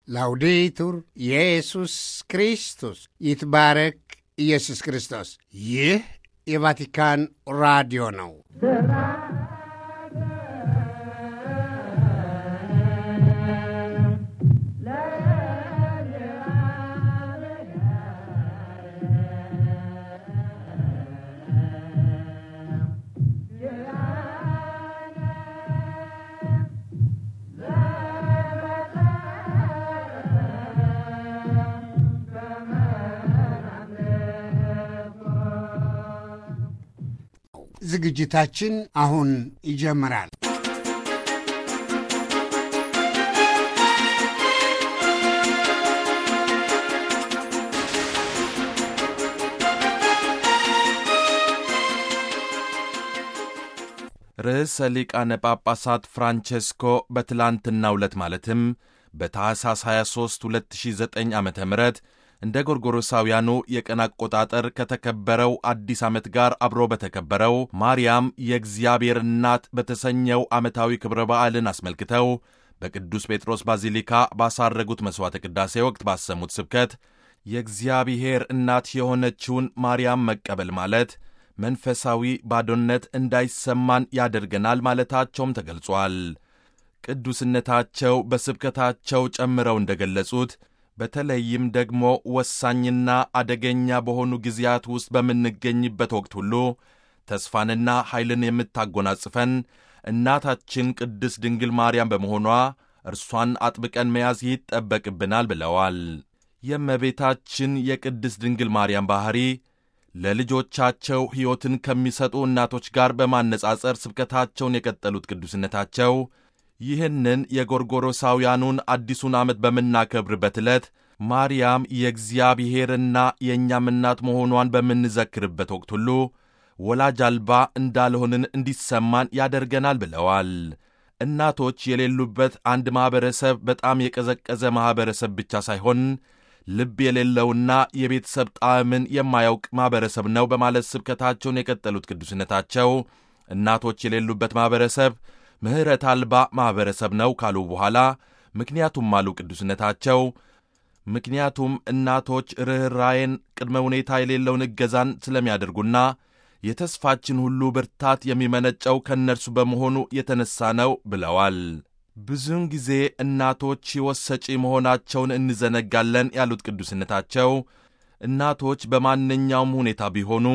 ላውዴቱር ኢየሱስ ክርስቶስ ይትባረክ ኢየሱስ ክርስቶስ። ይህ የቫቲካን ራዲዮ ነው። ዝግጅታችን አሁን ይጀምራል። ርዕሰ ሊቃነ ጳጳሳት ፍራንቼስኮ በትላንትናው ዕለት ማለትም በታኅሳስ 23 2009 ዓ ም እንደ ጎርጎሮሳውያኑ የቀን አቆጣጠር ከተከበረው አዲስ ዓመት ጋር አብሮ በተከበረው ማርያም የእግዚአብሔር እናት በተሰኘው ዓመታዊ ክብረ በዓልን አስመልክተው በቅዱስ ጴጥሮስ ባዚሊካ ባሳረጉት መሥዋዕተ ቅዳሴ ወቅት ባሰሙት ስብከት የእግዚአብሔር እናት የሆነችውን ማርያም መቀበል ማለት መንፈሳዊ ባዶነት እንዳይሰማን ያደርገናል ማለታቸውም ተገልጿል። ቅዱስነታቸው በስብከታቸው ጨምረው እንደገለጹት በተለይም ደግሞ ወሳኝና አደገኛ በሆኑ ጊዜያት ውስጥ በምንገኝበት ወቅት ሁሉ ተስፋንና ኃይልን የምታጎናጽፈን እናታችን ቅድስት ድንግል ማርያም በመሆኗ እርሷን አጥብቀን መያዝ ይጠበቅብናል ብለዋል። የእመቤታችን የቅድስት ድንግል ማርያም ባሕሪ ለልጆቻቸው ሕይወትን ከሚሰጡ እናቶች ጋር በማነጻጸር ስብከታቸውን የቀጠሉት ቅዱስነታቸው ይህንን የጎርጎሮሳውያኑን አዲሱን ዓመት በምናከብርበት ዕለት ማርያም የእግዚአብሔርና የእኛም እናት መሆኗን በምንዘክርበት ወቅት ሁሉ ወላጅ አልባ እንዳልሆንን እንዲሰማን ያደርገናል ብለዋል። እናቶች የሌሉበት አንድ ማኅበረሰብ በጣም የቀዘቀዘ ማኅበረሰብ ብቻ ሳይሆን ልብ የሌለውና የቤተሰብ ጣዕምን የማያውቅ ማኅበረሰብ ነው በማለት ስብከታቸውን የቀጠሉት ቅዱስነታቸው እናቶች የሌሉበት ማኅበረሰብ ምሕረት አልባ ማኅበረሰብ ነው ካሉ በኋላ ምክንያቱም አሉ ቅዱስነታቸው ምክንያቱም እናቶች ርኅራዬን ቅድመ ሁኔታ የሌለውን እገዛን ስለሚያደርጉና የተስፋችን ሁሉ ብርታት የሚመነጨው ከእነርሱ በመሆኑ የተነሳ ነው ብለዋል። ብዙውን ጊዜ እናቶች ሕይወት ሰጪ መሆናቸውን እንዘነጋለን ያሉት ቅዱስነታቸው እናቶች በማንኛውም ሁኔታ ቢሆኑ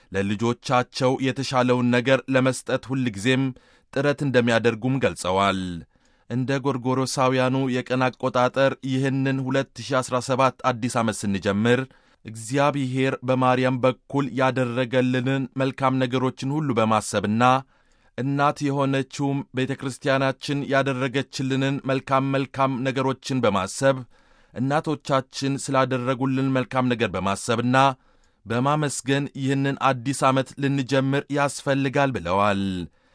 ለልጆቻቸው የተሻለውን ነገር ለመስጠት ሁልጊዜም ጥረት እንደሚያደርጉም ገልጸዋል። እንደ ጎርጎሮሳውያኑ የቀን አቆጣጠር ይህንን 2017 አዲስ ዓመት ስንጀምር እግዚአብሔር በማርያም በኩል ያደረገልንን መልካም ነገሮችን ሁሉ በማሰብና እናት የሆነችውም ቤተ ክርስቲያናችን ያደረገችልንን መልካም መልካም ነገሮችን በማሰብ እናቶቻችን ስላደረጉልን መልካም ነገር በማሰብና በማመስገን ይህንን አዲስ ዓመት ልንጀምር ያስፈልጋል ብለዋል።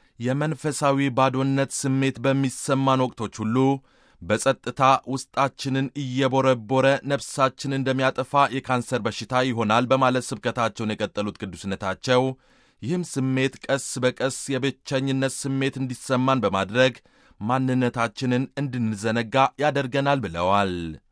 የመንፈሳዊ ባዶነት ስሜት በሚሰማን ወቅቶች ሁሉ በጸጥታ ውስጣችንን እየቦረቦረ ነፍሳችን እንደሚያጠፋ የካንሰር በሽታ ይሆናል በማለት ስብከታቸውን የቀጠሉት ቅዱስነታቸው ይህም ስሜት ቀስ በቀስ የብቸኝነት ስሜት እንዲሰማን በማድረግ ማንነታችንን እንድንዘነጋ ያደርገናል ብለዋል።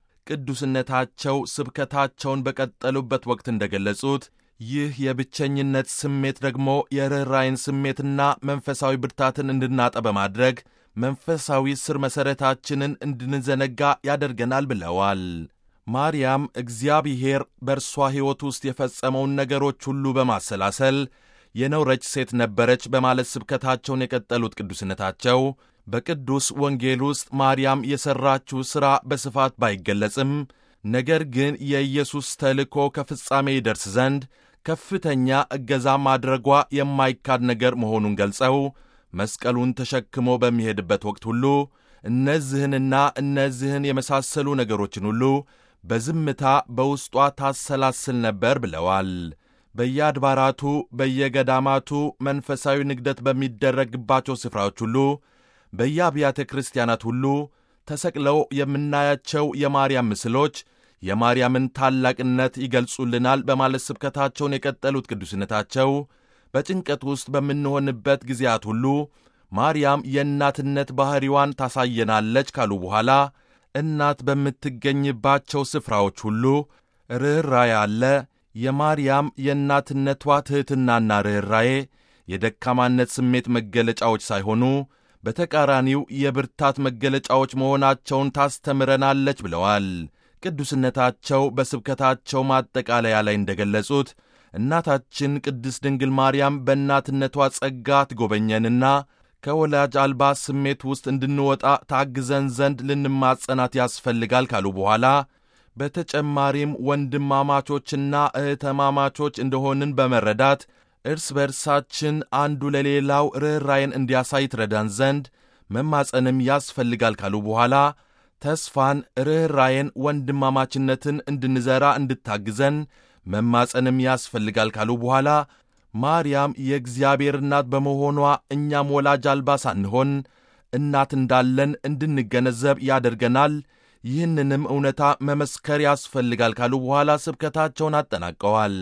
ቅዱስነታቸው ስብከታቸውን በቀጠሉበት ወቅት እንደገለጹት ይህ የብቸኝነት ስሜት ደግሞ የርኅራይን ስሜትና መንፈሳዊ ብርታትን እንድናጠ በማድረግ መንፈሳዊ ስር መሠረታችንን እንድንዘነጋ ያደርገናል ብለዋል። ማርያም እግዚአብሔር በእርሷ ሕይወት ውስጥ የፈጸመውን ነገሮች ሁሉ በማሰላሰል የነውረች ሴት ነበረች በማለት ስብከታቸውን የቀጠሉት ቅዱስነታቸው በቅዱስ ወንጌል ውስጥ ማርያም የሠራችው ሥራ በስፋት ባይገለጽም ነገር ግን የኢየሱስ ተልእኮ ከፍጻሜ ይደርስ ዘንድ ከፍተኛ እገዛ ማድረጓ የማይካድ ነገር መሆኑን ገልጸው መስቀሉን ተሸክሞ በሚሄድበት ወቅት ሁሉ እነዚህንና እነዚህን የመሳሰሉ ነገሮችን ሁሉ በዝምታ በውስጧ ታሰላስል ነበር ብለዋል። በየአድባራቱ በየገዳማቱ መንፈሳዊ ንግደት በሚደረግባቸው ስፍራዎች ሁሉ በየአብያተ ክርስቲያናት ሁሉ ተሰቅለው የምናያቸው የማርያም ምስሎች የማርያምን ታላቅነት ይገልጹልናል በማለት ስብከታቸውን የቀጠሉት ቅዱስነታቸው በጭንቀት ውስጥ በምንሆንበት ጊዜያት ሁሉ ማርያም የእናትነት ባሕሪዋን ታሳየናለች ካሉ በኋላ እናት በምትገኝባቸው ስፍራዎች ሁሉ ርኅራዬ አለ። የማርያም የእናትነቷ ትሕትናና ርኅራዬ የደካማነት ስሜት መገለጫዎች ሳይሆኑ በተቃራኒው የብርታት መገለጫዎች መሆናቸውን ታስተምረናለች ብለዋል። ቅዱስነታቸው በስብከታቸው ማጠቃለያ ላይ እንደገለጹት እናታችን ቅድስት ድንግል ማርያም በእናትነቷ ጸጋ ትጎበኘንና ከወላጅ አልባ ስሜት ውስጥ እንድንወጣ ታግዘን ዘንድ ልንማጸናት ያስፈልጋል ካሉ በኋላ በተጨማሪም ወንድማማቾችና እህተማማቾች እንደሆንን በመረዳት እርስ በርሳችን አንዱ ለሌላው ርኅራይን እንዲያሳይ ትረዳን ዘንድ መማጸንም ያስፈልጋል ካሉ በኋላ ተስፋን፣ ርኅራይን፣ ወንድማማችነትን እንድንዘራ እንድታግዘን መማጸንም ያስፈልጋል ካሉ በኋላ ማርያም የእግዚአብሔር እናት በመሆኗ እኛም ወላጅ አልባ ሳንሆን እናት እንዳለን እንድንገነዘብ ያደርገናል። ይህንንም እውነታ መመስከር ያስፈልጋል ካሉ በኋላ ስብከታቸውን አጠናቀዋል።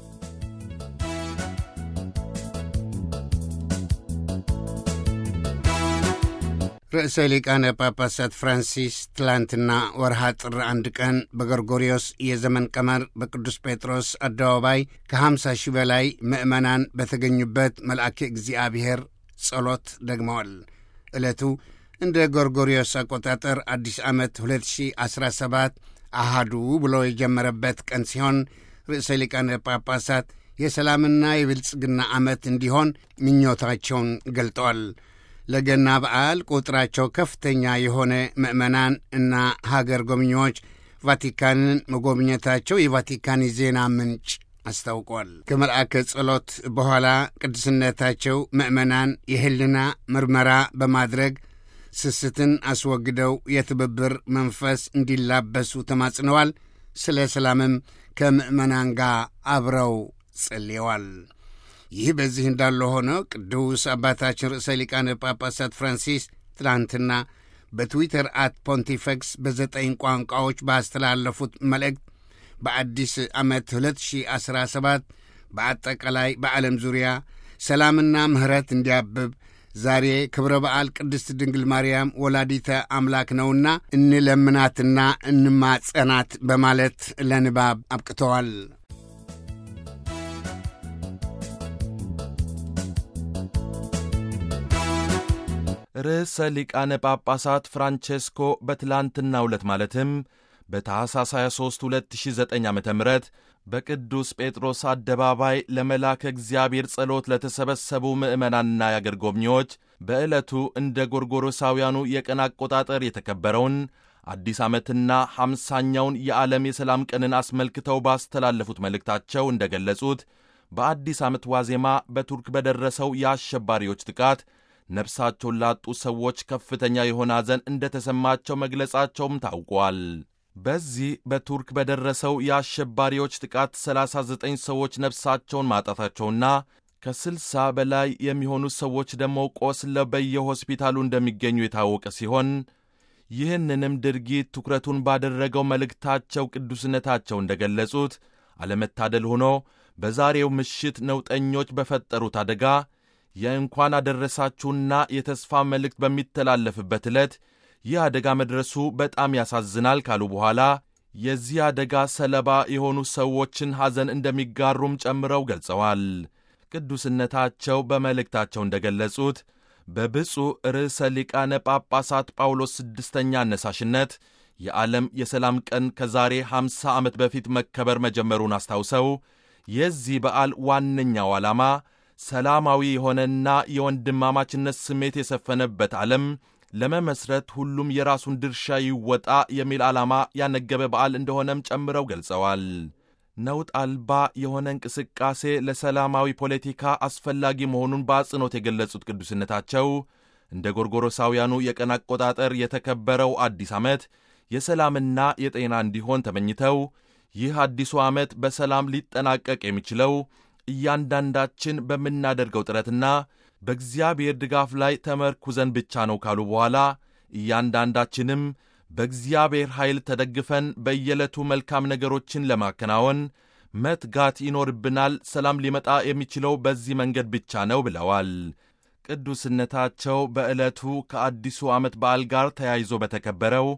ርዕሰ ሊቃነ ጳጳሳት ፍራንሲስ ትላንትና ወርሃ ጥር አንድ ቀን በጎርጎሪዮስ የዘመን ቀመር በቅዱስ ጴጥሮስ አደባባይ ከ50 ሺህ በላይ ምዕመናን በተገኙበት መልአከ እግዚአብሔር ጸሎት ደግመዋል። ዕለቱ እንደ ጎርጎሪዮስ አቆጣጠር አዲስ ዓመት 2017 አሃዱ ብሎ የጀመረበት ቀን ሲሆን ርዕሰ ሊቃነ ጳጳሳት የሰላምና የብልጽግና ዓመት እንዲሆን ምኞታቸውን ገልጠዋል። ለገና በዓል ቁጥራቸው ከፍተኛ የሆነ ምዕመናን እና ሀገር ጎብኚዎች ቫቲካንን መጎብኘታቸው የቫቲካን የዜና ምንጭ አስታውቋል። ከመልአከ ጸሎት በኋላ ቅዱስነታቸው ምዕመናን የሕልና ምርመራ በማድረግ ስስትን አስወግደው የትብብር መንፈስ እንዲላበሱ ተማጽነዋል። ስለ ሰላምም ከምዕመናን ጋር አብረው ጸልየዋል። ይህ በዚህ እንዳለ ሆኖ ቅዱስ አባታችን ርዕሰ ሊቃነ ጳጳሳት ፍራንሲስ ትናንትና በትዊተር አት ፖንቲፈክስ በዘጠኝ ቋንቋዎች ባስተላለፉት መልእክት በአዲስ ዓመት 2017 በአጠቃላይ በዓለም ዙሪያ ሰላምና ምሕረት እንዲያብብ ዛሬ ክብረ በዓል ቅድስት ድንግል ማርያም ወላዲተ አምላክ ነውና እንለምናትና እንማጸናት በማለት ለንባብ አብቅተዋል። ርዕሰ ሊቃነ ጳጳሳት ፍራንቼስኮ በትላንትናው ዕለት ማለትም በታኅሳስ 23 2009 ዓ ም በቅዱስ ጴጥሮስ አደባባይ ለመላከ እግዚአብሔር ጸሎት ለተሰበሰቡ ምዕመናንና የአገር ጎብኚዎች በዕለቱ እንደ ጎርጎሮሳውያኑ የቀን አቆጣጠር የተከበረውን አዲስ ዓመትና ሐምሳኛውን የዓለም የሰላም ቀንን አስመልክተው ባስተላለፉት መልእክታቸው እንደ ገለጹት በአዲስ ዓመት ዋዜማ በቱርክ በደረሰው የአሸባሪዎች ጥቃት ነፍሳቸውን ላጡ ሰዎች ከፍተኛ የሆነ ሐዘን እንደ ተሰማቸው መግለጻቸውም ታውቋል። በዚህ በቱርክ በደረሰው የአሸባሪዎች ጥቃት 39 ሰዎች ነፍሳቸውን ማጣታቸውና ከ60 በላይ የሚሆኑ ሰዎች ደግሞ ቆስለው በየሆስፒታሉ እንደሚገኙ የታወቀ ሲሆን ይህንንም ድርጊት ትኩረቱን ባደረገው መልእክታቸው ቅዱስነታቸው እንደ ገለጹት አለመታደል ሆኖ በዛሬው ምሽት ነውጠኞች በፈጠሩት አደጋ የእንኳን አደረሳችሁና የተስፋ መልእክት በሚተላለፍበት ዕለት ይህ አደጋ መድረሱ በጣም ያሳዝናል ካሉ በኋላ የዚህ አደጋ ሰለባ የሆኑ ሰዎችን ሐዘን እንደሚጋሩም ጨምረው ገልጸዋል። ቅዱስነታቸው በመልእክታቸው እንደ ገለጹት በብፁዕ ርዕሰ ሊቃነ ጳጳሳት ጳውሎስ ስድስተኛ አነሳሽነት የዓለም የሰላም ቀን ከዛሬ 50 ዓመት በፊት መከበር መጀመሩን አስታውሰው የዚህ በዓል ዋነኛው ዓላማ ሰላማዊ የሆነና የወንድማማችነት ስሜት የሰፈነበት ዓለም ለመመስረት ሁሉም የራሱን ድርሻ ይወጣ የሚል ዓላማ ያነገበ በዓል እንደሆነም ጨምረው ገልጸዋል። ነውጥ አልባ የሆነ እንቅስቃሴ ለሰላማዊ ፖለቲካ አስፈላጊ መሆኑን በአጽንኦት የገለጹት ቅዱስነታቸው እንደ ጎርጎሮሳውያኑ የቀን አቆጣጠር የተከበረው አዲስ ዓመት የሰላምና የጤና እንዲሆን ተመኝተው ይህ አዲሱ ዓመት በሰላም ሊጠናቀቅ የሚችለው እያንዳንዳችን በምናደርገው ጥረትና በእግዚአብሔር ድጋፍ ላይ ተመርኩዘን ብቻ ነው ካሉ በኋላ እያንዳንዳችንም በእግዚአብሔር ኃይል ተደግፈን በየዕለቱ መልካም ነገሮችን ለማከናወን መትጋት ይኖርብናል። ሰላም ሊመጣ የሚችለው በዚህ መንገድ ብቻ ነው ብለዋል። ቅዱስነታቸው በዕለቱ ከአዲሱ ዓመት በዓል ጋር ተያይዞ በተከበረው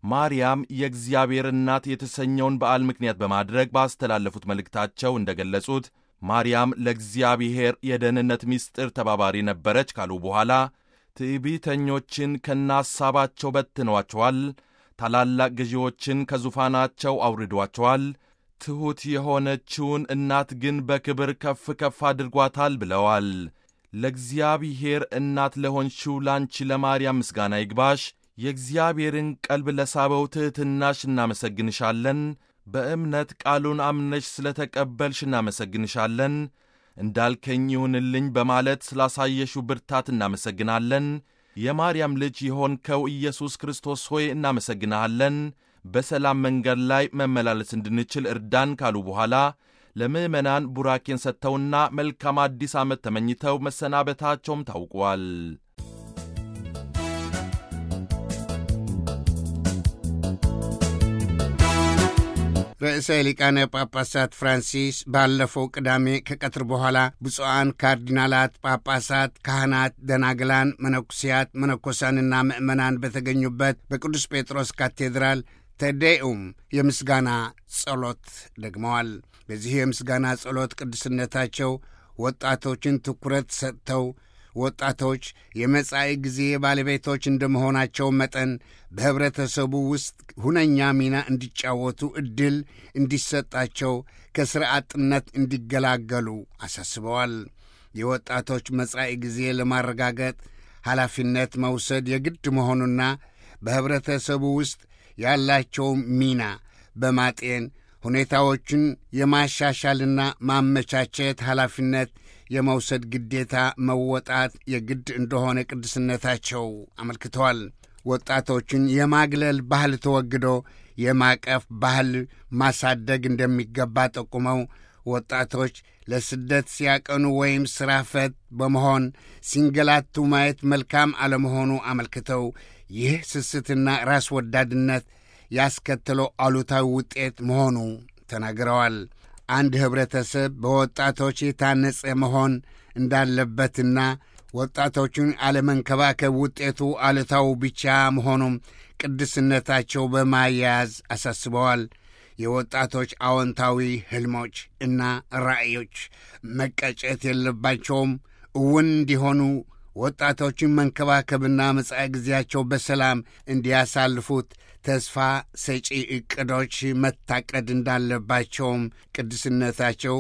ማርያም የእግዚአብሔር እናት የተሰኘውን በዓል ምክንያት በማድረግ ባስተላለፉት መልእክታቸው እንደ ገለጹት ማርያም ለእግዚአብሔር የደህንነት ምስጢር ተባባሪ ነበረች ካሉ በኋላ ትዕቢተኞችን ከነሐሳባቸው በትነዋቸዋል፣ ታላላቅ ገዢዎችን ከዙፋናቸው አውርዷቸዋል፣ ትሑት የሆነችውን እናት ግን በክብር ከፍ ከፍ አድርጓታል ብለዋል። ለእግዚአብሔር እናት ለሆንሽው ላንቺ ለማርያም ምስጋና ይግባሽ። የእግዚአብሔርን ቀልብ ለሳበው ትሕትናሽ እናመሰግንሻለን። በእምነት ቃሉን አምነሽ ስለ ተቀበልሽ እናመሰግንሻለን። እንዳልከኝ ይሁንልኝ በማለት ስላሳየሽው ብርታት እናመሰግናለን። የማርያም ልጅ የሆንከው ኢየሱስ ክርስቶስ ሆይ እናመሰግንሃለን። በሰላም መንገድ ላይ መመላለስ እንድንችል እርዳን ካሉ በኋላ ለምዕመናን ቡራኬን ሰጥተውና መልካም አዲስ ዓመት ተመኝተው መሰናበታቸውም ታውቋል። ርዕሰ ሊቃነ ጳጳሳት ፍራንሲስ ባለፈው ቅዳሜ ከቀትር በኋላ ብፁዓን ካርዲናላት፣ ጳጳሳት፣ ካህናት፣ ደናግላን፣ መነኩሲያት፣ መነኮሳንና ምዕመናን በተገኙበት በቅዱስ ጴጥሮስ ካቴድራል ተዴኡም የምስጋና ጸሎት ደግመዋል። በዚህ የምስጋና ጸሎት ቅዱስነታቸው ወጣቶችን ትኩረት ሰጥተው ወጣቶች የመጻኢ ጊዜ ባለቤቶች እንደመሆናቸው መጠን በኅብረተሰቡ ውስጥ ሁነኛ ሚና እንዲጫወቱ ዕድል እንዲሰጣቸው ከሥራ አጥነት እንዲገላገሉ አሳስበዋል። የወጣቶች መጻኢ ጊዜ ለማረጋገጥ ኃላፊነት መውሰድ የግድ መሆኑና በኅብረተሰቡ ውስጥ ያላቸውን ሚና በማጤን ሁኔታዎችን የማሻሻልና ማመቻቸት ኃላፊነት የመውሰድ ግዴታ መወጣት የግድ እንደሆነ ቅዱስነታቸው አመልክተዋል። ወጣቶችን የማግለል ባህል ተወግዶ የማቀፍ ባህል ማሳደግ እንደሚገባ ጠቁመው ወጣቶች ለስደት ሲያቀኑ ወይም ሥራ ፈት በመሆን ሲንገላቱ ማየት መልካም አለመሆኑ አመልክተው ይህ ስስትና ራስ ወዳድነት ያስከተለው አሉታዊ ውጤት መሆኑ ተናግረዋል። አንድ ኅብረተሰብ በወጣቶች የታነጸ መሆን እንዳለበትና ወጣቶቹን አለመንከባከብ ውጤቱ አሉታዊ ብቻ መሆኑም ቅዱስነታቸው በማያያዝ አሳስበዋል። የወጣቶች አዎንታዊ ሕልሞች እና ራዕዮች መቀጨት የለባቸውም። እውን እንዲሆኑ ወጣቶችን መንከባከብና መጻኢ ጊዜያቸው በሰላም እንዲያሳልፉት ተስፋ ሰጪ ዕቅዶች መታቀድ እንዳለባቸውም ቅዱስነታቸው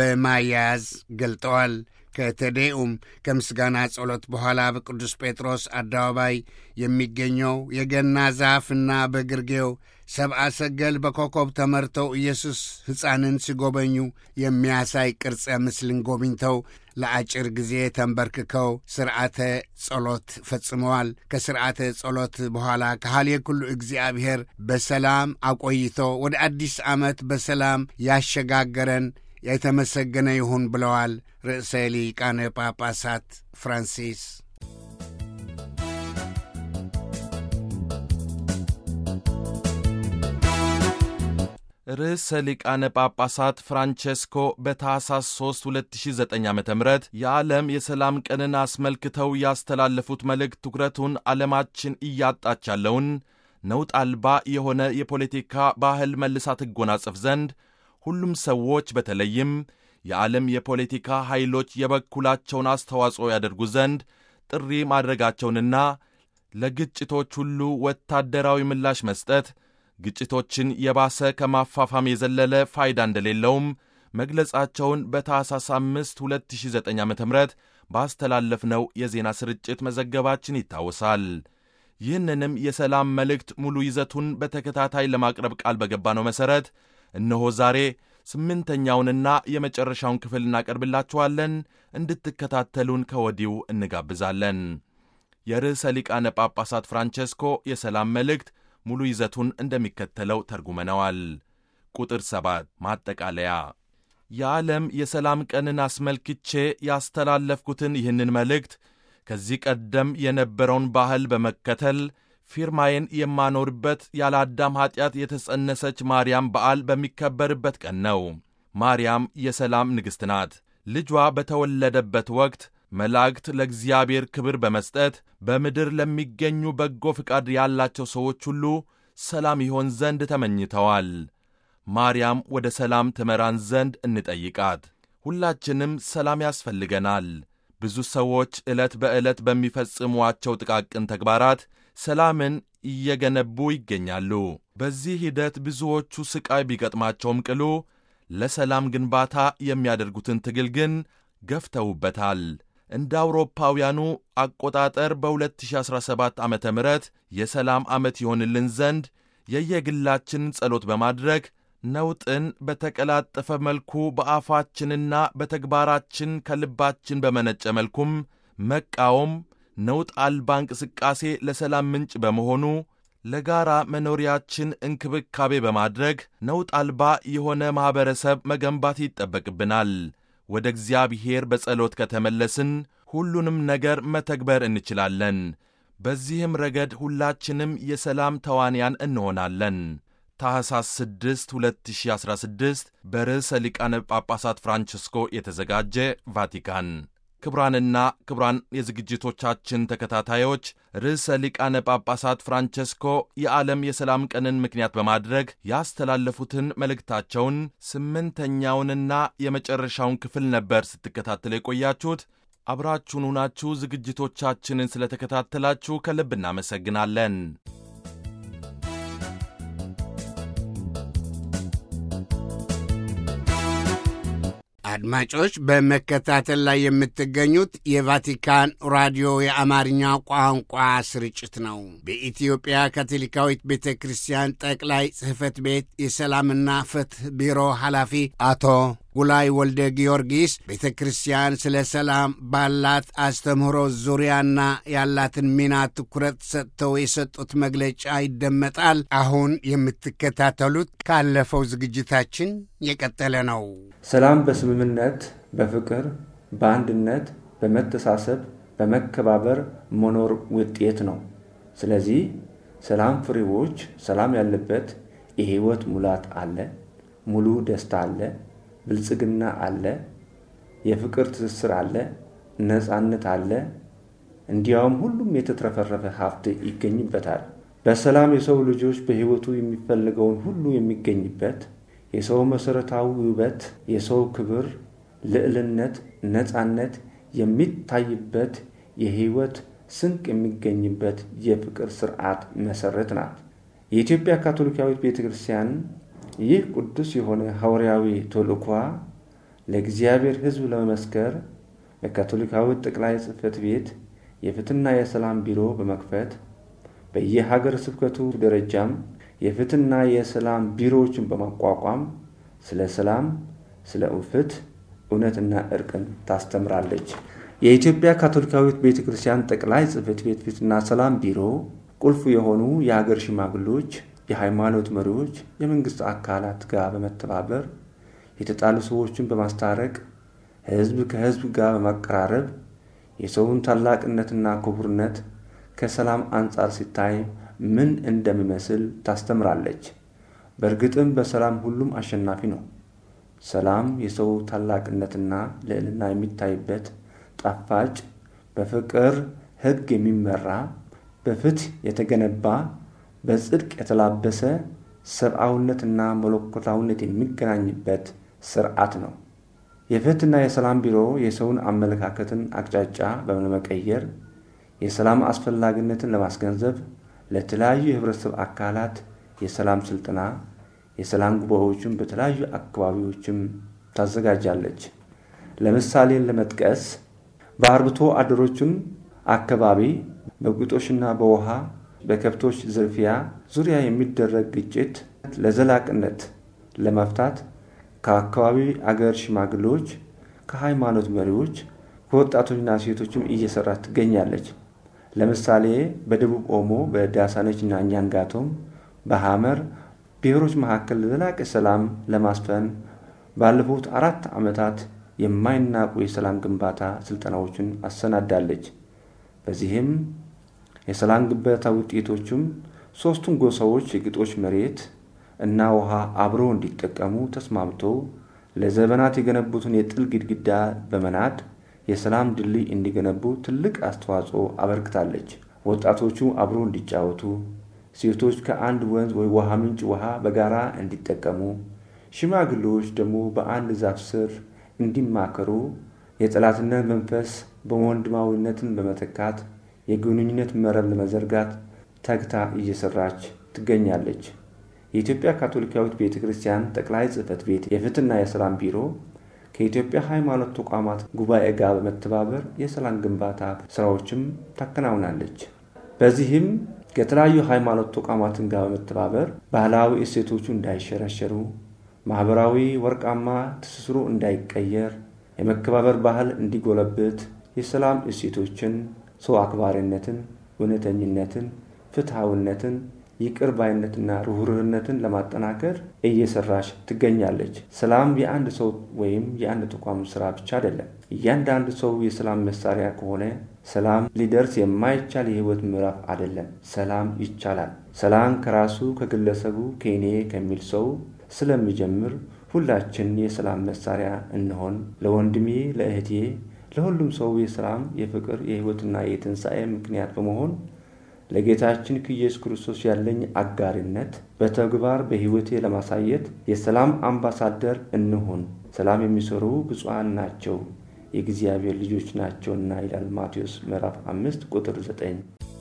በማያያዝ ገልጠዋል። ከተዴኡም ከምስጋና ጸሎት በኋላ በቅዱስ ጴጥሮስ አደባባይ የሚገኘው የገና ዛፍና በግርጌው ሰብአ ሰገል በኮከብ ተመርተው ኢየሱስ ሕፃንን ሲጎበኙ የሚያሳይ ቅርጸ ምስልን ጎብኝተው ለአጭር ጊዜ ተንበርክከው ስርዓተ ጸሎት ፈጽመዋል። ከስርዓተ ጸሎት በኋላ ከሃልየ ኩሉ እግዚአብሔር በሰላም አቆይቶ ወደ አዲስ ዓመት በሰላም ያሸጋገረን የተመሰገነ ይሁን ብለዋል ርዕሰ ሊቃነ ጳጳሳት ፍራንሲስ። ርዕሰ ሊቃነ ጳጳሳት ፍራንቼስኮ በታኅሳስ 3 2009 ዓ ም የዓለም የሰላም ቀንን አስመልክተው ያስተላለፉት መልእክት ትኩረቱን ዓለማችን እያጣች ያለውን ነውጥ አልባ የሆነ የፖለቲካ ባህል መልሳ ትጎናጸፍ ዘንድ ሁሉም ሰዎች በተለይም የዓለም የፖለቲካ ኃይሎች የበኩላቸውን አስተዋጽኦ ያደርጉ ዘንድ ጥሪ ማድረጋቸውንና ለግጭቶች ሁሉ ወታደራዊ ምላሽ መስጠት ግጭቶችን የባሰ ከማፋፋም የዘለለ ፋይዳ እንደሌለውም መግለጻቸውን በታኅሳስ 5 2009 ዓ ም ባስተላለፍነው የዜና ስርጭት መዘገባችን ይታወሳል። ይህንንም የሰላም መልእክት ሙሉ ይዘቱን በተከታታይ ለማቅረብ ቃል በገባነው መሠረት እነሆ ዛሬ ስምንተኛውንና የመጨረሻውን ክፍል እናቀርብላችኋለን። እንድትከታተሉን ከወዲሁ እንጋብዛለን። የርዕሰ ሊቃነ ጳጳሳት ፍራንቼስኮ የሰላም መልእክት ሙሉ ይዘቱን እንደሚከተለው ተርጉመነዋል። ቁጥር ሰባት ማጠቃለያ የዓለም የሰላም ቀንን አስመልክቼ ያስተላለፍኩትን ይህንን መልእክት ከዚህ ቀደም የነበረውን ባህል በመከተል ፊርማዬን የማኖርበት ያለ አዳም ኀጢአት የተጸነሰች ማርያም በዓል በሚከበርበት ቀን ነው። ማርያም የሰላም ንግሥት ናት። ልጇ በተወለደበት ወቅት መላእክት ለእግዚአብሔር ክብር በመስጠት በምድር ለሚገኙ በጎ ፍቃድ ያላቸው ሰዎች ሁሉ ሰላም ይሆን ዘንድ ተመኝተዋል። ማርያም ወደ ሰላም ትመራን ዘንድ እንጠይቃት። ሁላችንም ሰላም ያስፈልገናል። ብዙ ሰዎች ዕለት በዕለት በሚፈጽሟቸው ጥቃቅን ተግባራት ሰላምን እየገነቡ ይገኛሉ። በዚህ ሂደት ብዙዎቹ ሥቃይ ቢገጥማቸውም ቅሉ ለሰላም ግንባታ የሚያደርጉትን ትግል ግን ገፍተውበታል። እንደ አውሮፓውያኑ አቆጣጠር በ2017 ዓ ም የሰላም ዓመት ይሆንልን ዘንድ የየግላችንን ጸሎት በማድረግ ነውጥን በተቀላጠፈ መልኩ በአፋችንና በተግባራችን ከልባችን በመነጨ መልኩም መቃወም ነውጥ አልባ እንቅስቃሴ ለሰላም ምንጭ በመሆኑ ለጋራ መኖሪያችን እንክብካቤ በማድረግ ነውጥ አልባ የሆነ ማኅበረሰብ መገንባት ይጠበቅብናል። ወደ እግዚአብሔር በጸሎት ከተመለስን ሁሉንም ነገር መተግበር እንችላለን። በዚህም ረገድ ሁላችንም የሰላም ተዋንያን እንሆናለን። ታሕሳስ 6 2016 በርዕሰ ሊቃነ ጳጳሳት ፍራንችስኮ የተዘጋጀ ቫቲካን። ክቡራንና ክቡራን የዝግጅቶቻችን ተከታታዮች ርዕሰ ሊቃነ ጳጳሳት ፍራንቸስኮ የዓለም የሰላም ቀንን ምክንያት በማድረግ ያስተላለፉትን መልእክታቸውን ስምንተኛውንና የመጨረሻውን ክፍል ነበር ስትከታተሉ የቆያችሁት። አብራችሁን ሁናችሁ ዝግጅቶቻችንን ስለተከታተላችሁ ከልብ እናመሰግናለን። አድማጮች በመከታተል ላይ የምትገኙት የቫቲካን ራዲዮ የአማርኛ ቋንቋ ስርጭት ነው። በኢትዮጵያ ካቶሊካዊት ቤተ ክርስቲያን ጠቅላይ ጽሕፈት ቤት የሰላምና ፍትሕ ቢሮ ኃላፊ አቶ ጉላይ ወልደ ጊዮርጊስ ቤተ ክርስቲያን ስለ ሰላም ባላት አስተምህሮ ዙሪያና ያላትን ሚና ትኩረት ሰጥተው የሰጡት መግለጫ ይደመጣል። አሁን የምትከታተሉት ካለፈው ዝግጅታችን የቀጠለ ነው። ሰላም በስምምነት፣ በፍቅር፣ በአንድነት፣ በመተሳሰብ፣ በመከባበር መኖር ውጤት ነው። ስለዚህ ሰላም ፍሬዎች፣ ሰላም ያለበት የሕይወት ሙላት አለ፣ ሙሉ ደስታ አለ ብልጽግና አለ፣ የፍቅር ትስስር አለ፣ ነፃነት አለ። እንዲያውም ሁሉም የተትረፈረፈ ሀብት ይገኝበታል። በሰላም የሰው ልጆች በሕይወቱ የሚፈልገውን ሁሉ የሚገኝበት የሰው መሠረታዊ ውበት፣ የሰው ክብር፣ ልዕልነት፣ ነፃነት የሚታይበት የሕይወት ስንቅ የሚገኝበት የፍቅር ስርዓት መሠረት ናት። የኢትዮጵያ ካቶሊካዊት ቤተ ክርስቲያን ይህ ቅዱስ የሆነ ሐዋርያዊ ተልእኳ ለእግዚአብሔር ሕዝብ ለመመስከር በካቶሊካዊት ጠቅላይ ጽሕፈት ቤት የፍትሕና የሰላም ቢሮ በመክፈት በየሀገር ስብከቱ ደረጃም የፍትሕና የሰላም ቢሮዎችን በማቋቋም ስለ ሰላም፣ ስለ ፍትሕ፣ እውነትና እርቅን ታስተምራለች። የኢትዮጵያ ካቶሊካዊት ቤተ ክርስቲያን ጠቅላይ ጽሕፈት ቤት ፍትሕና ሰላም ቢሮ ቁልፍ የሆኑ የሀገር ሽማግሎች የሃይማኖት መሪዎች፣ የመንግሥት አካላት ጋር በመተባበር የተጣሉ ሰዎችን በማስታረቅ ሕዝብ ከሕዝብ ጋር በማቀራረብ የሰውን ታላቅነትና ክቡርነት ከሰላም አንጻር ሲታይ ምን እንደሚመስል ታስተምራለች። በእርግጥም በሰላም ሁሉም አሸናፊ ነው። ሰላም የሰው ታላቅነትና ልዕልና የሚታይበት ጣፋጭ፣ በፍቅር ሕግ የሚመራ በፍትሕ የተገነባ በጽድቅ የተላበሰ ሰብአዊነትና መለኮታዊነት የሚገናኝበት ስርዓት ነው። የፍትሕና የሰላም ቢሮ የሰውን አመለካከትን አቅጣጫ በመቀየር የሰላም አስፈላጊነትን ለማስገንዘብ ለተለያዩ የህብረተሰብ አካላት የሰላም ስልጠና፣ የሰላም ጉባኤዎችን በተለያዩ አካባቢዎችም ታዘጋጃለች። ለምሳሌን ለመጥቀስ በአርብቶ አደሮችን አካባቢ በግጦሽና በውሃ በከብቶች ዝርፊያ ዙሪያ የሚደረግ ግጭት ለዘላቅነት ለመፍታት ከአካባቢ አገር ሽማግሌዎች፣ ከሃይማኖት መሪዎች፣ ከወጣቶችና ሴቶችም እየሰራች ትገኛለች። ለምሳሌ በደቡብ ኦሞ በዳሳነች እና ኛንጋቶም በሐመር ብሔሮች መካከል ዘላቂ ሰላም ለማስፈን ባለፉት አራት ዓመታት የማይናቁ የሰላም ግንባታ ስልጠናዎችን አሰናዳለች። በዚህም የሰላም ግንባታ ውጤቶቹም ሦስቱም ጎሳዎች የግጦሽ መሬት እና ውሃ አብረው እንዲጠቀሙ ተስማምተው ለዘመናት የገነቡትን የጥል ግድግዳ በመናድ የሰላም ድልድይ እንዲገነቡ ትልቅ አስተዋጽኦ አበርክታለች። ወጣቶቹ አብረው እንዲጫወቱ፣ ሴቶች ከአንድ ወንዝ ወይ ውሃ ምንጭ ውሃ በጋራ እንዲጠቀሙ፣ ሽማግሌዎች ደግሞ በአንድ ዛፍ ስር እንዲማከሩ የጠላትነት መንፈስ በወንድማዊነትን በመተካት የግንኙነት መረብ ለመዘርጋት ተግታ እየሰራች ትገኛለች። የኢትዮጵያ ካቶሊካዊት ቤተ ክርስቲያን ጠቅላይ ጽሕፈት ቤት የፍትህና የሰላም ቢሮ ከኢትዮጵያ ሃይማኖት ተቋማት ጉባኤ ጋር በመተባበር የሰላም ግንባታ ስራዎችም ታከናውናለች። በዚህም ከተለያዩ ሃይማኖት ተቋማትን ጋር በመተባበር ባህላዊ እሴቶቹ እንዳይሸረሸሩ፣ ማኅበራዊ ወርቃማ ትስስሩ እንዳይቀየር፣ የመከባበር ባህል እንዲጎለብት፣ የሰላም እሴቶችን፣ ሰው አክባሪነትን፣ እውነተኝነትን፣ ፍትሐዊነትን ይቅር ባይነትና ርኅሩህነትን ለማጠናከር እየሰራች ትገኛለች። ሰላም የአንድ ሰው ወይም የአንድ ተቋም ስራ ብቻ አይደለም። እያንዳንዱ ሰው የሰላም መሳሪያ ከሆነ ሰላም ሊደርስ የማይቻል የህይወት ምዕራፍ አይደለም። ሰላም ይቻላል። ሰላም ከራሱ ከግለሰቡ ከእኔ ከሚል ሰው ስለሚጀምር ሁላችን የሰላም መሳሪያ እንሆን። ለወንድሜ፣ ለእህቴ፣ ለሁሉም ሰው የሰላም የፍቅር፣ የህይወትና የትንሣኤ ምክንያት በመሆን ለጌታችን ከኢየሱስ ክርስቶስ ያለኝ አጋሪነት በተግባር በሕይወቴ ለማሳየት የሰላም አምባሳደር እንሁን። ሰላም የሚሰሩ ብፁዓን ናቸው የእግዚአብሔር ልጆች ናቸውና ይላል ማቴዎስ ምዕራፍ አምስት ቁጥር ዘጠኝ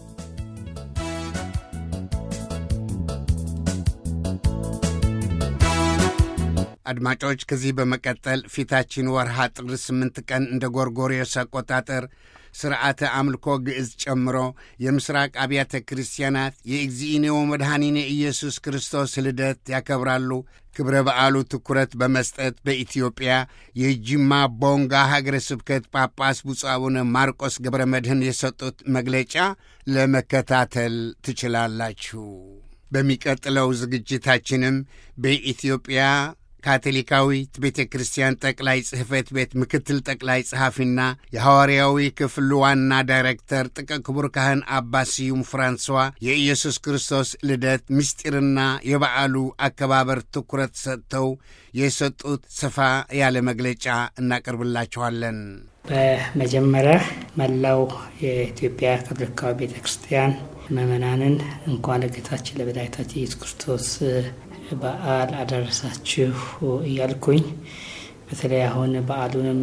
አድማጮች ከዚህ በመቀጠል ፊታችን ወርሃ ጥር ስምንት ቀን እንደ ጎርጎርዮስ አቆጣጠር ስርዓተ አምልኮ ግዕዝ ጨምሮ የምስራቅ አብያተ ክርስቲያናት የእግዚእኔዎ መድኃኒነ ኢየሱስ ክርስቶስ ልደት ያከብራሉ። ክብረ በዓሉ ትኩረት በመስጠት በኢትዮጵያ የጅማ ቦንጋ ሀገረ ስብከት ጳጳስ ብፁዕ አቡነ ማርቆስ ገብረ መድኅን የሰጡት መግለጫ ለመከታተል ትችላላችሁ። በሚቀጥለው ዝግጅታችንም በኢትዮጵያ ካቶሊካዊት ቤተ ክርስቲያን ጠቅላይ ጽሕፈት ቤት ምክትል ጠቅላይ ጸሐፊና የሐዋርያዊ ክፍል ዋና ዳይሬክተር ጥቀ ክቡር ካህን አባ ስዩም ፍራንሷ የኢየሱስ ክርስቶስ ልደት ምስጢርና የበዓሉ አከባበር ትኩረት ሰጥተው የሰጡት ሰፋ ያለ መግለጫ እናቀርብላችኋለን። በመጀመሪያ መላው የኢትዮጵያ ካቶሊካዊ ቤተ ክርስቲያን ምዕመናንን እንኳን ለጌታችን ለመድኃኒታችን ኢየሱስ ክርስቶስ በዓል አደረሳችሁ እያልኩኝ በተለይ አሁን በዓሉንም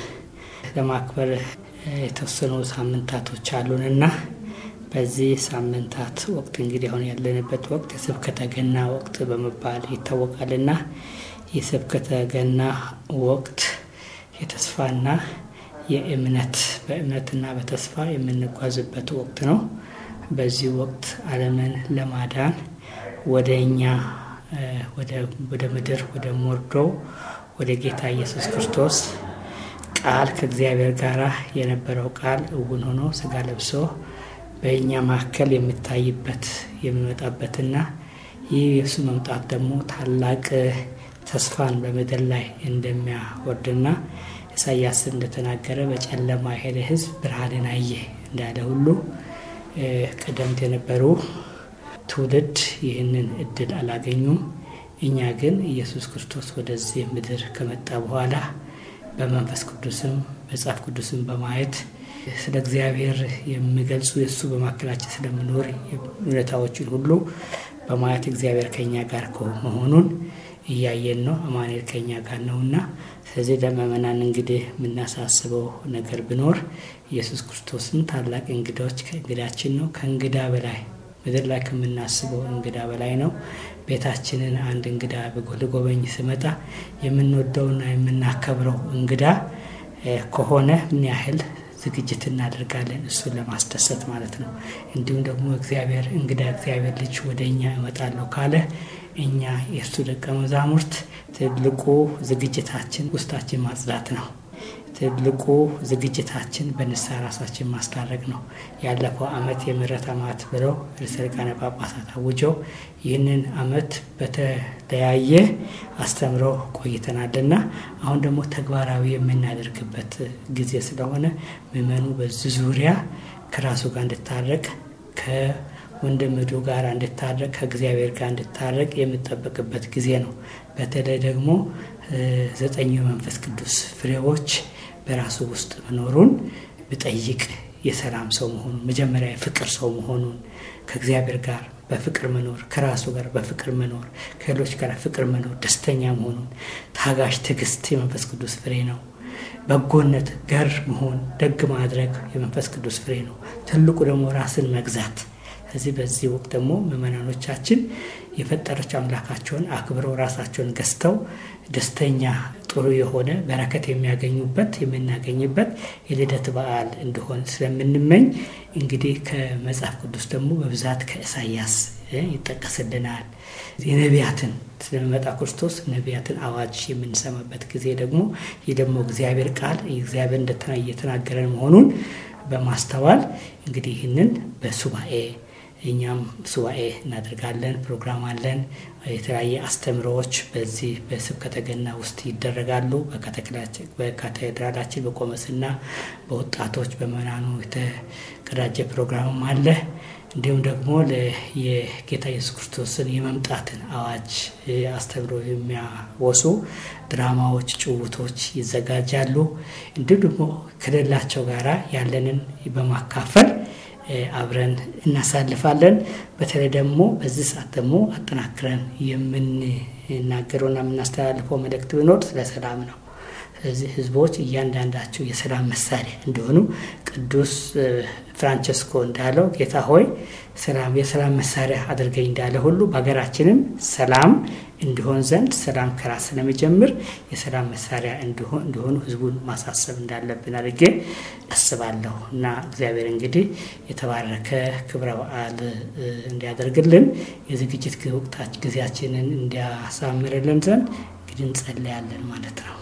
ለማክበር የተወሰኑ ሳምንታቶች አሉንና በዚህ ሳምንታት ወቅት እንግዲህ አሁን ያለንበት ወቅት የስብከተ ገና ወቅት በመባል ይታወቃልና የስብከተ ገና ወቅት የተስፋና የእምነት በእምነትና በተስፋ የምንጓዝበት ወቅት ነው። በዚህ ወቅት ዓለምን ለማዳን ወደ እኛ ወደ ምድር ወደ ሞርዶው ወደ ጌታ ኢየሱስ ክርስቶስ ቃል ከእግዚአብሔር ጋር የነበረው ቃል እውን ሆኖ ስጋ ለብሶ በእኛ መካከል የሚታይበት የሚመጣበትና ይህ የእሱ መምጣት ደግሞ ታላቅ ተስፋን በምድር ላይ እንደሚያወርድና ኢሳያስ እንደተናገረ በጨለማ የሄደ ሕዝብ ብርሃንን አየ እንዳለ ሁሉ ቀደምት የነበሩ ትውልድ ይህንን እድል አላገኙም። እኛ ግን ኢየሱስ ክርስቶስ ወደዚህ ምድር ከመጣ በኋላ በመንፈስ ቅዱስም መጽሐፍ ቅዱስም በማየት ስለ እግዚአብሔር የሚገልጹ የእሱ በማካከላችን ስለምኖር እውነታዎችን ሁሉ በማየት እግዚአብሔር ከኛ ጋር መሆኑን እያየን ነው። አማኑኤል ከኛ ጋር ነውና፣ ስለዚህ ለምእመናን እንግዲህ የምናሳስበው ነገር ቢኖር ኢየሱስ ክርስቶስን ታላቅ እንግዳዎች ከእንግዳችን ነው። ከእንግዳ በላይ ምድር ላይ ከምናስበው እንግዳ በላይ ነው። ቤታችንን አንድ እንግዳ ልጎበኝ ስመጣ የምንወደውና የምናከብረው እንግዳ ከሆነ ምን ያህል ዝግጅት እናደርጋለን እሱን ለማስደሰት ማለት ነው። እንዲሁም ደግሞ እግዚአብሔር እንግዳ እግዚአብሔር ልጅ ወደ እኛ እመጣለሁ ካለ እኛ የእርሱ ደቀ መዛሙርት ትልቁ ዝግጅታችን ውስጣችን ማጽዳት ነው። ትልቁ ዝግጅታችን በንስሐ ራሳችን ማስታረቅ ነው። ያለፈው ዓመት የምህረት ዓመት ብለው ርዕሰ ሊቃነ ጳጳሳት አውጀው ይህንን ዓመት በተለያየ አስተምረው ቆይተናልና አሁን ደግሞ ተግባራዊ የምናደርግበት ጊዜ ስለሆነ ምዕመኑ በዚህ ዙሪያ ከራሱ ጋር እንድታረቅ ከወንድምዱ ጋር እንድታረቅ ከእግዚአብሔር ጋር እንድታረቅ የምጠበቅበት ጊዜ ነው። በተለይ ደግሞ ዘጠኙ የመንፈስ ቅዱስ ፍሬዎች በራሱ ውስጥ መኖሩን ብጠይቅ የሰላም ሰው መሆኑን መጀመሪያ የፍቅር ሰው መሆኑን ከእግዚአብሔር ጋር በፍቅር መኖር፣ ከራሱ ጋር በፍቅር መኖር፣ ከሌሎች ጋር ፍቅር መኖር፣ ደስተኛ መሆኑን፣ ታጋሽ፣ ትዕግስት የመንፈስ ቅዱስ ፍሬ ነው። በጎነት፣ ገር መሆን፣ ደግ ማድረግ የመንፈስ ቅዱስ ፍሬ ነው። ትልቁ ደግሞ ራስን መግዛት። ስለዚህ በዚህ ወቅት ደግሞ ምዕመናኖቻችን የፈጠረችው አምላካቸውን አክብረው ራሳቸውን ገዝተው ደስተኛ ጥሩ የሆነ በረከት የሚያገኙበት የምናገኝበት የልደት በዓል እንደሆን ስለምንመኝ እንግዲህ ከመጽሐፍ ቅዱስ ደግሞ በብዛት ከኢሳያስ ይጠቀስልናል። የነቢያትን ስለሚመጣ ክርስቶስ ነቢያትን አዋጅ የምንሰማበት ጊዜ ደግሞ ይህ ደግሞ እግዚአብሔር ቃል እግዚአብሔር እየተናገረን መሆኑን በማስተዋል እንግዲህ ይህንን በሱባኤ እኛም ሱባኤ እናደርጋለን። ፕሮግራም አለን። የተለያየ አስተምሮዎች በዚህ በስብከተ ገና ውስጥ ይደረጋሉ። በካቴድራላችን በቆመስና በወጣቶች በመናኑ የተቀዳጀ ፕሮግራምም አለ። እንዲሁም ደግሞ የጌታ ኢየሱስ ክርስቶስን የመምጣትን አዋጅ አስተምሮ የሚያወሱ ድራማዎች፣ ጭውቶች ይዘጋጃሉ። እንዲሁም ደግሞ ከሌላቸው ጋራ ያለንን በማካፈል አብረን እናሳልፋለን። በተለይ ደግሞ በዚህ ሰዓት ደግሞ አጠናክረን የምንናገረውና የምናስተላልፈው መልእክት ቢኖር ስለ ሰላም ነው። ስለዚህ ህዝቦች እያንዳንዳቸው የሰላም መሳሪያ እንደሆኑ ቅዱስ ፍራንቸስኮ እንዳለው ጌታ ሆይ ሰላም የሰላም መሳሪያ አድርገኝ እንዳለ ሁሉ በሀገራችንም ሰላም እንዲሆን ዘንድ ሰላም ከራስ ስለሚጀምር የሰላም መሳሪያ እንዲሆኑ ህዝቡን ማሳሰብ እንዳለብን አድርጌ አስባለሁ እና እግዚአብሔር እንግዲህ የተባረከ ክብረ በዓል እንዲያደርግልን የዝግጅት ወቅታች ጊዜያችንን እንዲያሳምርልን ዘንድ እንግዲህ እንጸለያለን ማለት ነው።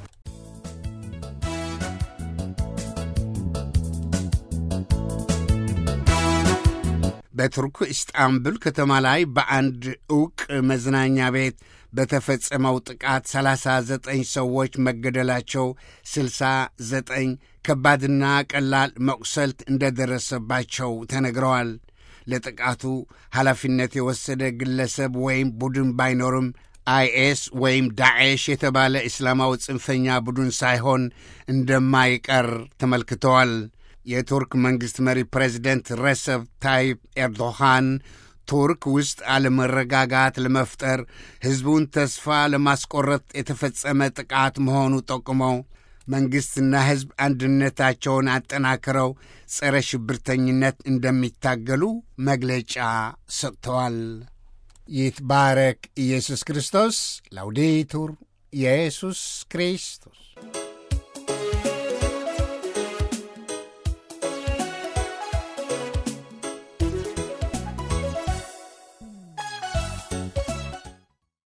በቱርክ ኢስጣንቡል ከተማ ላይ በአንድ ዕውቅ መዝናኛ ቤት በተፈጸመው ጥቃት 39 ሰዎች መገደላቸው 69 ከባድና ቀላል መቁሰልት እንደደረሰባቸው ተነግረዋል። ለጥቃቱ ኃላፊነት የወሰደ ግለሰብ ወይም ቡድን ባይኖርም አይኤስ ወይም ዳዕሽ የተባለ እስላማዊ ጽንፈኛ ቡድን ሳይሆን እንደማይቀር ተመልክተዋል። የቱርክ መንግሥት መሪ ፕሬዚደንት ረሰብ ታይፕ ኤርዶሃን ቱርክ ውስጥ አለመረጋጋት ለመፍጠር ሕዝቡን ተስፋ ለማስቆረጥ የተፈጸመ ጥቃት መሆኑ ጠቁመው መንግሥትና ሕዝብ አንድነታቸውን አጠናክረው ጸረ ሽብርተኝነት እንደሚታገሉ መግለጫ ሰጥተዋል። ይትባረክ ኢየሱስ ክርስቶስ። ላውዴቱር ኢየሱስ ክርስቶስ